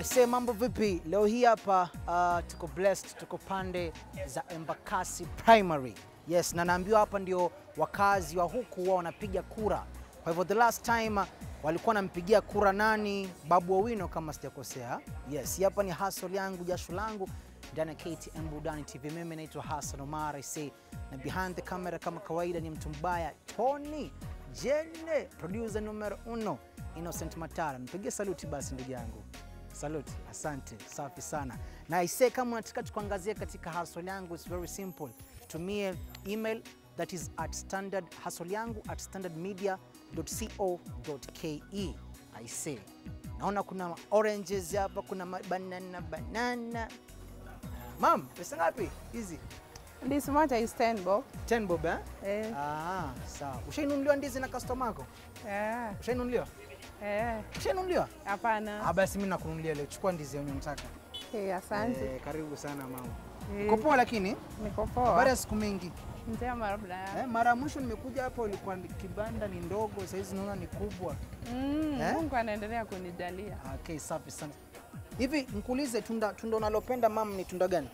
Aise, mambo vipi? Leo hii hapa uh, tuko blessed, tuko pande za Embakasi Primary. Yes, na naambiwa hapa ndio wakazi wa huku wao wanapiga kura. Kwa hivyo the last time uh, walikuwa wanampigia kura nani? Babu Owino kama sijakosea. Yes, hii hapa ni hustle yangu, jasho langu ndani ya KTN Burudani TV. Mimi naitwa Hassan Omar Aise, na behind the camera kama kawaida ni mtu mbaya Tony Jene, producer numero uno Innocent Matara. Mpigie saluti basi ndugu yangu. Saluti, asante, safi sana. Na ise kama unataka tukuangazie katika hustle yangu, it's very simple. Tumie email that is at standard hustle yangu at standardmedia.co.ke. Aise, naona kuna oranges hapa, kuna banana banana. Mam, pesa ngapi hizi? Ndizi moja is 10 bob. 10 bob eh? Eh. Ah, sawa. Ushainunuliwa ndizi na customer yako? Eh. Ushainunuliwa? Eh. Ushainunuliwa? Hapana. Ah, basi mimi nakununulia leo. Chukua ndizi yenye unataka. Eh, asante. Eh, karibu sana mama. Eh, Uko poa lakini? Niko Baada poa. ya siku mingi. Njema labda. Eh, mara ya mwisho nimekuja hapa ilikuwa ni kibanda ni ndogo, sasa hizi naona ni kubwa. Mm, Eh? Mungu anaendelea kunijalia. Okay, safi sana. Hivi nikuulize tunda tunda unalopenda mam ni tunda gani?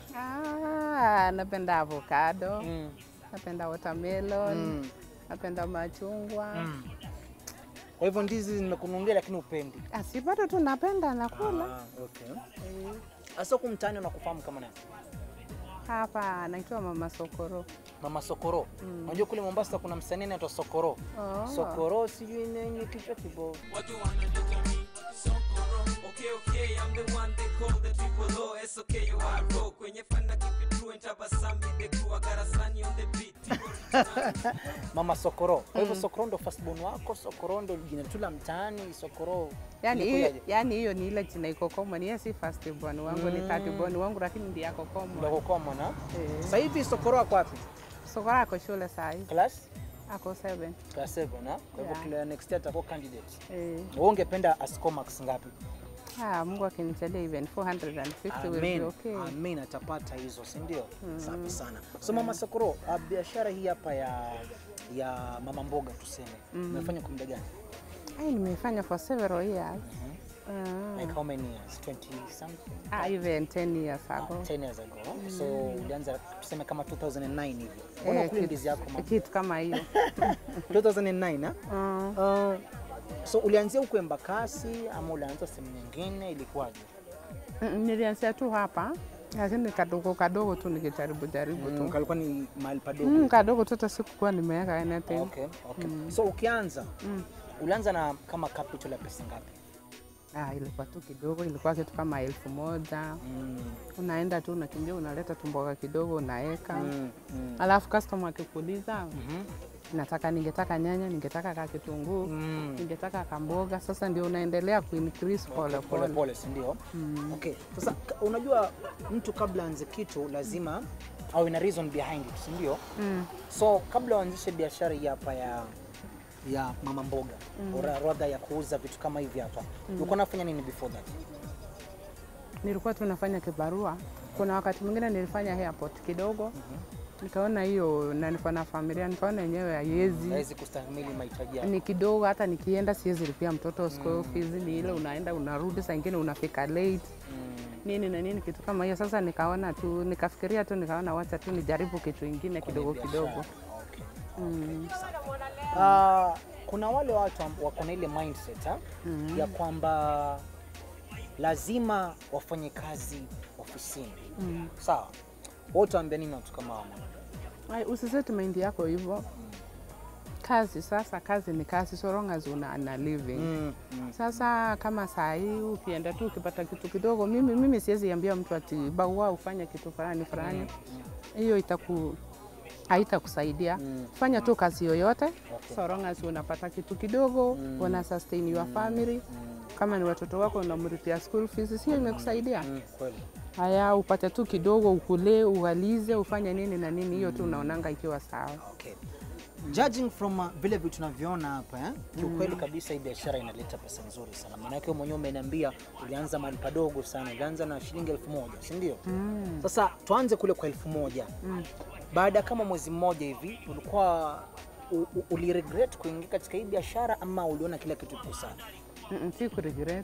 Ah, napenda avocado, Mm. napenda watermelon, Mm. napenda machungwa. Mm. Kwa hivyo ndizi nimekununulia lakini upendi. Ah, si bado tu napenda nakula. Ah, okay. Eh, Asa huku mtaani unakufahamu kama nani? Hapa naitwa Mama Sokoro. Mama Sokoro. Unajua kule Mombasa kuna msanii anaitwa Sokoro. Oh. Sokoro sijui nini kichwa kibovu. What you wanna do to me? Sokoro. Okay, okay, I'm the one they call the triple O. It's okay, you are roll. Kwenye fanda keep it true and tabasamu the crew. I got a sunny on the beat. Mama Sokoro. Kwa hivyo Sokoro ndo firstborn wako, Sokoro ndo jina tu la mtaani, Sokoro. Yaani hiyo ilikujaje? yani hiyo ni ile jina iko common. Yeye si first born wangu, ni Mm. third born wangu lakini ndiye yako Ndo common. common ha? Eh. Sasa hivi Sokoro ako wapi? Sokoro ako shule saa hii. Class? Ako 7. Class 7 ha? Kwa hivyo Yeah. kila next year atakuwa candidate. Eh. Wewe ungependa ascore marks ngapi? Ah, Mungu akinijalia even 450 will be Amen. okay. Amen atapata hizo, si ndio? Safi sana. So Mama Sokoro, uh, biashara hii hapa ya ya mama mboga tuseme. Umefanya kwa muda gani? Ai, nimefanya for several years. Ah. Like how many years? 20 something? Ah, even 10 years ago. 10 years ago. So ulianza tuseme kama 2009 hivi. Mbona Eh, ukuli kitu- ndizi yako mama? Kitu kama hiyo. 2009 ha? Ah. Uh, so ulianzia huko Embakasi ama ulianza sehemu nyingine ilikuwaje? Mm, Nilianzia tu hapa lakini kadogo kadogo tu nikijaribu jaribu Mm, tu. kalikuwa ni mahali padogo. Mm, kadogo tu hata sikukuwa nimeweka anything. Okay, okay. So ukianza ulianza na kama capital ya pesa ngapi? Ah, ilikuwa tu kidogo, ilikuwa kitu kama elfu moja. Mm, Unaenda tu unakimbia, unaleta tumboga kidogo unaweka, mm, mm, alafu customer akikuuliza mhm, nataka ningetaka nyanya, ningetaka ka kitunguu, mm. ningetaka kamboga. Sasa ndio unaendelea kuincrease pole pole pole. pole, si ndio? Okay. Sasa ka- unajua mtu kabla aanze kitu lazima awe na reason behind it, si ndio? Mm. So kabla uanzishe biashara hii hapa ya ya mama mboga mm. radha ya kuuza vitu kama hivi hapa ulikuwa unafanya nini before that? Nilikuwa tu nafanya kibarua. Kuna wakati mwingine nilifanya airport kidogo, nikaona hiyo na niko na familia, nikaona yenyewe haiwezi Hawezi kustahimili mahitaji yako. ni kidogo, hata nikienda siwezi lipia mtoto school fees, ni ile unaenda unarudi, saa ingine unafika late Mm. nini na nini, kitu kama hiyo. Sasa nikaona tu, nikafikiria tu, nikaona wacha tu nijaribu kitu ingine kidogo Biashara. kidogo. Okay. Mm. Ah, kuna wale watu amb- wako na ile mindset ha? ya kwamba lazima wafanye kazi ofisini Mm. sawa. Wewe utaambia nini watu kama hao? Ai, Usiseti mind yako hivyo. Kazi sasa, kazi ni kazi, so long as una na living Mm, mm. Sasa kama saa hii ukienda tu ukipata kitu kidogo, mimi, mimi siwezi ambia mtu ati baua ufanye kitu fulani fulani, hiyo itaku haitakusaidia. Mm. Fanya tu kazi yoyote Okay. so long as unapata kitu kidogo, una sustain your family. Kama ni watoto wako unamlipia school fees, hiyo imekusaidia. Mm, kweli. Haya, upate tu kidogo, ukule, uwalize, ufanye nini na nini, hiyo tu unaonanga ikiwa sawa. Okay. Judging from uh, vile vitu tunavyoona hapa eh, kiukweli kabisa hii biashara inaleta pesa nzuri sana. Maana yake wewe mwenyewe umeniambia ulianza mahali padogo sana, ulianza na shilingi elfu moja si ndio? Mm. Sasa tuanze kule kwa elfu moja Mm. baada ya kama mwezi mmoja hivi ulikuwa u- u- uliregret kuingia katika hii biashara ama uliona kila kitu kiko sawa? Mm, si kuregret.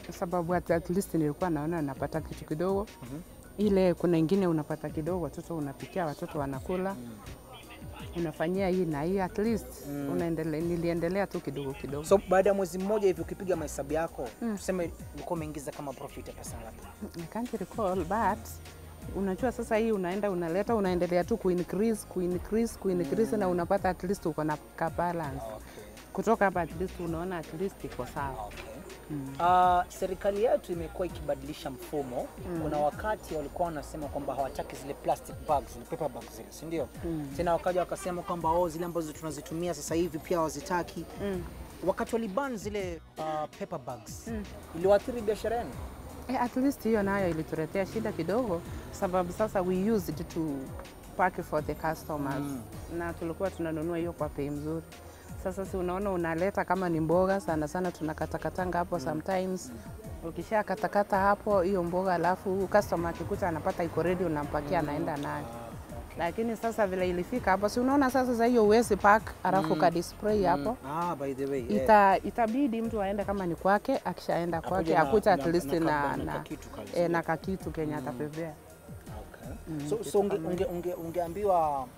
sababu at, at least nilikuwa naona napata kitu kidogo ile kuna ingine unapata kidogo, watoto unapikia, watoto wanakula unafanyia hii na hii, at least unaendelea, niliendelea tu kidogo kidogo. So baada ya mwezi mmoja hivi ukipiga mahesabu yako tuseme ulikuwa umeingiza kama profit ya pesa ngapi? I can't recall but unajua sasa hii unaenda unaleta unaendelea tu kuincrease kuincrease kuincrease na unapata at least uko na ka balance kutoka hapa at least unaona at least iko sawa. Uh, serikali yetu imekuwa ikibadilisha mfumo. Kuna wakati walikuwa wanasema kwamba hawataki zile plastic bags, zile paper bags zile, si ndio? Tena wakaja wakasema kwamba oh, zile ambazo tunazitumia sasa hivi pia hawazitaki. Wakati waliban zile uh, paper bags iliwaathiri biashara yenu? Eh, at least hiyo nayo ilituletea shida kidogo, sababu sasa we used to pack for the customers na tulikuwa tunanunua hiyo kwa bei mzuri. Sasa si unaona unaleta kama ni mboga sana sana tunakatakatanga hapo sometimes ukisha katakata hapo hiyo mboga, alafu customer akikuta anapata iko ready, unampakia anaenda nayo. Lakini sasa vile ilifika hapo, si unaona sasa za hiyo uwezi pack alafu ka display hapo Ah, by the way, yeah. ita, itabidi mtu aende kama ni kwake, akishaenda Akuje kwake na- akuta at na- least na na, ka- na na, kakitu kale, eh, na kakitu kenye atapepea. Okay. So, so unge, unge, unge, ungeambiwa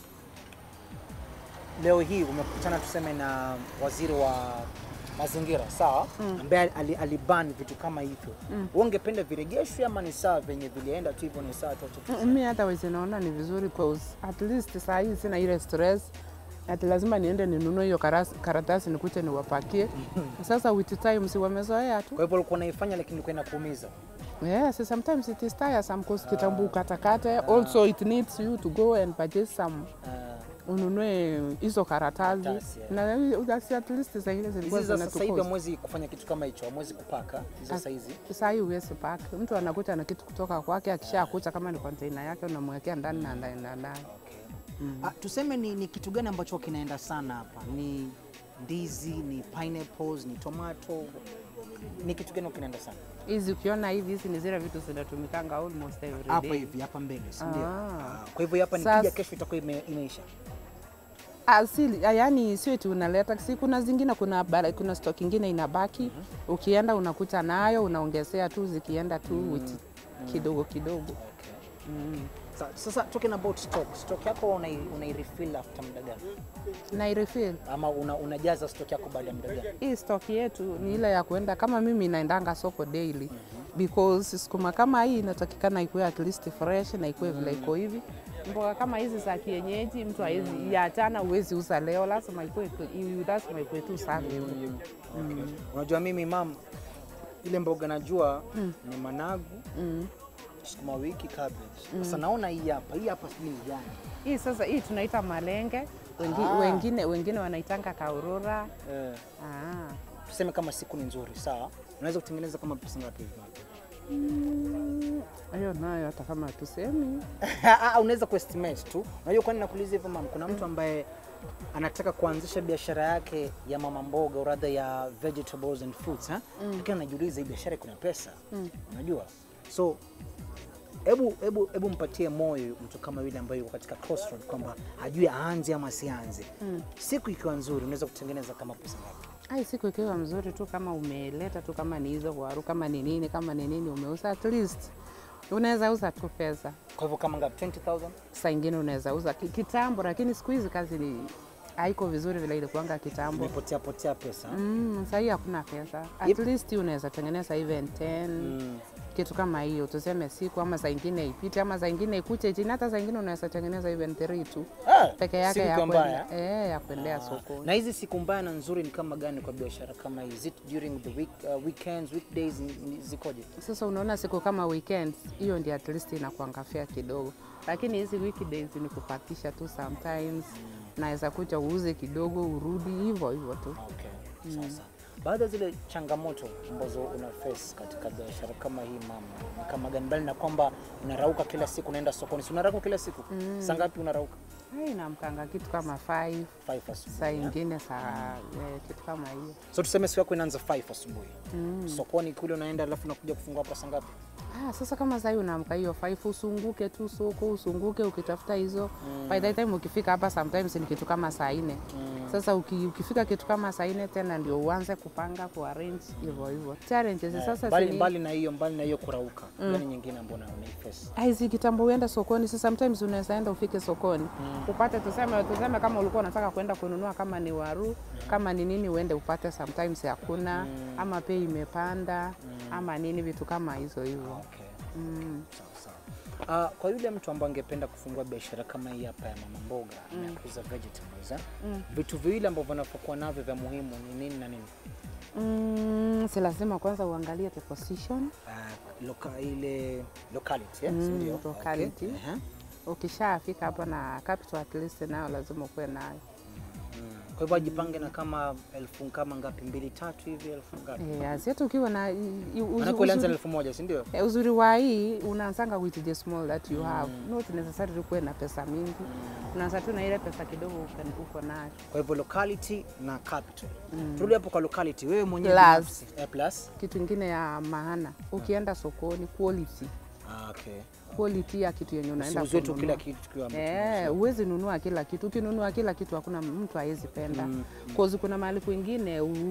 leo hii umekutana tuseme na waziri wa mazingira sawa, ambaye ali, aliban vitu kama hivyo mm. ungependa viregeshwe ama ni sawa venye vilienda tu hivyo, ni sawa tu acha tu- Mm, Mi hata wezi naona ni vizuri cause at least saa hii sina ile stress ati lazima niende ninunue hiyo karas- karatasi nikute niwapakie. Sasa with time si wamezoea tu. Kwa hivyo ulikuwa unaifanya lakini ilikuwa inakuumiza. Yes, sometimes it is tiresome cause kitambu katakate. Also it needs you to go and purchase some Ah, ununue hizo karatasi Karatasi, yeah. na that's at least saa ile zilikuwa hizi za sasa hivi zinatukosa. hamwezi kufanya kitu kama hicho, hamwezi kupaka hizo saa hizi. Saa hii huwezi pack. Mtu anakuta na kitu kutoka kwake, akishakuta kama ni container yake unamwekea ndani na anaenda nayo. Ah, tuseme ni, ni kitu gani ambacho kinaenda sana hapa? Ni ndizi, ni pineapples, ni tomato, ni kitu gani kinaenda sana Hizi ukiona hivi, hizi ni zile vitu zinatumikanga almost every hapa day. hivi hapa mbele, si ndio? Ah. Ah, Kwa hivyo hapa Sasa- nikija kesho itakuwa ime, imeisha. Asili, yani sio tu unaleta, si kuna zingine, kuna bara, kuna stock ingine inabaki. Ukienda unakuta nayo unaongezea tu, zikienda tu with kidogo kidogo. Sa, sasa talking about stock, stock yako unai, unai refill after muda gani? Na i refill Ama una, unajaza stock yako baada ya muda gani? hii stock yetu ni ile ya kuenda kama mimi naendanga soko daily because sukuma kama hii inatakikana ikuwe at least fresh na ikuwe vile iko hivi. Mboga kama hizi za kienyeji mtu hawezi yachana, huwezi uza leo, lazima ikuwe lazima ikuwe tu safi. Unajua mimi mam, ile mboga najua ni managu, Mm. sukuma wiki, cabbage. Sasa naona hii hapa, hii hapa sijui ni gani. Hii sasa hii tunaita malenge, wengi, Ah. wengine wengine wanaitanga kaurura. Eh, Ah. tuseme kama siku ni nzuri, sawa? Unaweza kutengeneza kama pesa ngapi hivi? Mm, Hiyo nayo hata kama tusemi Ah, unaweza kuestimate tu. Unajua kwani nakuuliza hivyo mam, kuna mtu ambaye anataka kuanzisha biashara yake ya mama mboga au rather ya vegetables and fruits ha? Lakini anajiuliza hii biashara kuna pesa. Unajua? So hebu hebu hebu mpatie moyo mtu kama yule ambaye yuko katika crossroad kwamba ajue aanze ama asianze. Siku ikiwa nzuri unaweza kutengeneza kama pesa ngapi? ai, siku ikiwa mzuri tu, kama umeleta tu, kama ni hizo waru, kama ni nini, kama ni nini umeuza, at least unaweza uza tu pesa. Kwa hivyo kama ngapi? 20000? Saa ingine unaweza uza ki- kitambo, lakini siku hizi kazi ni haiko vizuri vile ilikuanga kitambo. Imepotea potea pesa. Mm, sahii hakuna pesa. At Yep. least unaweza tengeneza even 10 Mm. kitu kama hiyo, tuseme siku ama saa ingine ipite ama saa ingine ikuje chini, hata saa ingine unaweza tengeneza even 3 tu Ah, peke yake siku ya ikiwa kwenda mbaya. eh, ya kuendea sokoni. Na hizi siku mbaya na nzuri ni kama gani kwa biashara kama hii? Is it during the week, uh, weekends, weekdays ni- ni- zikoje? Sasa unaona siku kama weekends, hiyo ndio at least inakuanga fair kidogo, lakini hizi weekdays ni kupatisha tu sometimes, naweza kuja uuze kidogo urudi hivyo hivyo tu. Okay. Sasa baadhi ya zile changamoto ambazo una face katika biashara kama hii mama, ni kama gani? Mbali na kwamba unarauka kila siku, unaenda sokoni, si unarauka kila siku? Saa ngapi unarauka? Hai, namkanga kitu kama 5 5 asubuhi. saa ingine saa eh, kitu kama hiyo. So tuseme siku yako inaanza 5 asubuhi. Sokoni kule unaenda alafu unakuja kufungua hapa saa ngapi? Ah, sasa kama sasa unaamka hiyo 5 usunguke tu soko, usunguke ukitafuta hizo. By the time ukifika hapa sometimes ni kitu kama saa nne. Sasa uki, ukifika kitu kama saa nne tena ndio uanze kupanga kuarrange hivyo hivyo challenges Eh, sasa mbali, zini- mbali na hiyo mbali na hiyo kurauka gani nyingine ambayo unaiface hizi kitambo uende sokoni si sometimes unaweza enda ufike sokoni upate tuseme tuseme kama ulikuwa unataka kwenda kununua kama ni waru kama ni nini uende upate sometimes hakuna ama bei imepanda ama nini vitu kama hizo hivyo okay. mm. sawa sawa Uh, kwa yule mtu ambaye angependa kufungua biashara kama hii hapa ya mama mboga ya kuuza vegetables eh? vitu viwili ambavyo vinapokuwa navyo vya muhimu ni nini na nini Mm, si lazima kwanza uangalie the position uh, loka, ile locality eh? Mm, si ndio? locality. Okay. Ehe. ukishafika hapo na capital at least nayo lazima ukuwe nayo Mm. Kwa hivyo ajipange na kama elfu kama ngapi mbili tatu hivi elfu ngapi? Eh, asiyetu ukiwa na i- i- uzu- Maana ulianza na uzuri- elfu moja si ndio? Eh, uzuri wa hii unaanzanga with the small that you have not necessarily kuwe na pesa mingi unaanza tu na ile pesa kidogo uko- uko nayo Kwa hivyo locality na capital. Turudi hapo kwa locality. Wewe mwenyewe Plus. binafsi. Eh, plus. kitu ingine ya maana ukienda sokoni quality Ah, okay. quality ya kitu yenye unaenda Usiuze tu kununua. kila kitu tukiwa Eh, huwezi nunua kila kitu. Ukinunua kila kitu hakuna mtu hawezi penda. Mm, Cause kuna mahali kwingine u...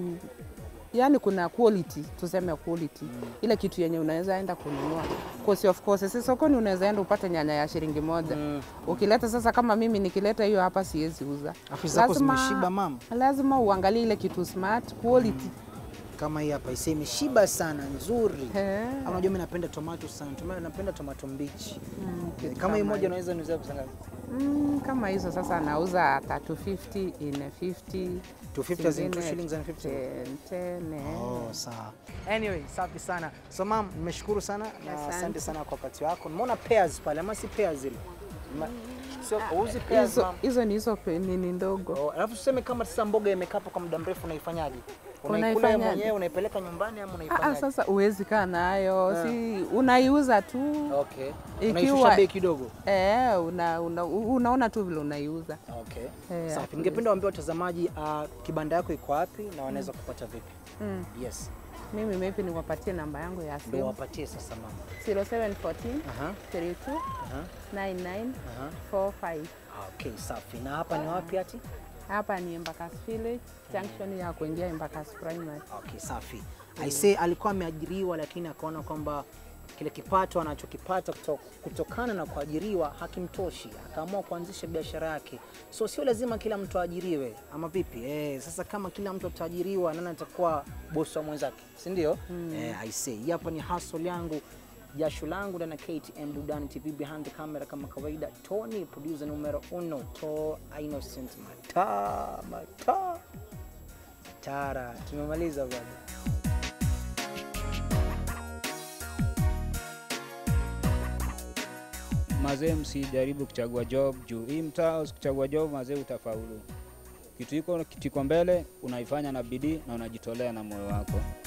yani kuna quality, tuseme quality. Ile kitu yenye unaweza enda kununua. Cause of course si sokoni unaweza enda upate nyanya ya shilingi moja. Mm. Ukileta sasa kama mimi nikileta hiyo hapa siwezi uza. Afisi zako zimeshiba mama. lazima uangalie ile kitu smart quality. Kama hii hapa iseme imeshiba sana nzuri. Eh. Ama Unajua mimi napenda tomato sana. Tomato napenda tomato mbichi. Mm, kitu Kama hii moja hiyo. unaweza niuzia pesa ngapi? Mm, kama hizo sasa nauza 350 in 50 250 as in zingine 2 shillings and 50. 10, 10, eh. Oh, sawa. Anyway, safi sana. So mam, nimeshukuru sana na Asante. asante sana kwa wakati wako. Nimeona pairs pale, ama si pairs zile? Ma- Sio uzi pairs hizo mam. hizo ni hizo pe- nini ndogo Oh, alafu tuseme kama sasa mboga imekaa hapo kwa muda mrefu unaifanyaje? Unaikula wewe Unaifanyaje? mwenyewe, unaipeleka nyumbani ama Ah, ah, unaifanyaje? sasa uwezi kaa nayo si unaiuza tu Okay. Ikiwa- Unaishusha bei kidogo. eh, una, una, unaona tu vile unaiuza Okay. Eh, Safi. at Ningependa waambie watazamaji uh, kibanda yako iko wapi na wanaweza kupata vipi? mm. Yes. mimi maybe niwapatie namba yangu ya Ndio simu wapatie sasa mama. 0714 Aha. 32 Aha. 99 Aha. 45 Okay, safi. Na hapa ni wapi ati? hapa ni Embakasi Village junction ya kuingia Embakasi Primary Okay, safi. I say alikuwa ameajiriwa lakini akaona kwamba kile kipato anachokipata kuto- kutokana na kuajiriwa hakimtoshi, akaamua kuanzisha biashara yake. So sio lazima kila mtu aajiriwe, ama vipi? Eh, sasa kama kila mtu ataajiriwa, nani atakuwa bosi wa mwenzake, si ndio? Eh, I say hii hapa ni hustle yangu jasho langu ndani ya KTN Burudani TV behind the camera kama kawaida, Tony producer numero uno, to Innocent Mata Mata Tara. Tumemaliza bwana. mazee, msijaribu kuchagua job juu hii mtaa, usichagua job mazee, utafaulu. Kitu iko kitu iko mbele, unaifanya na bidii na unajitolea na moyo wako.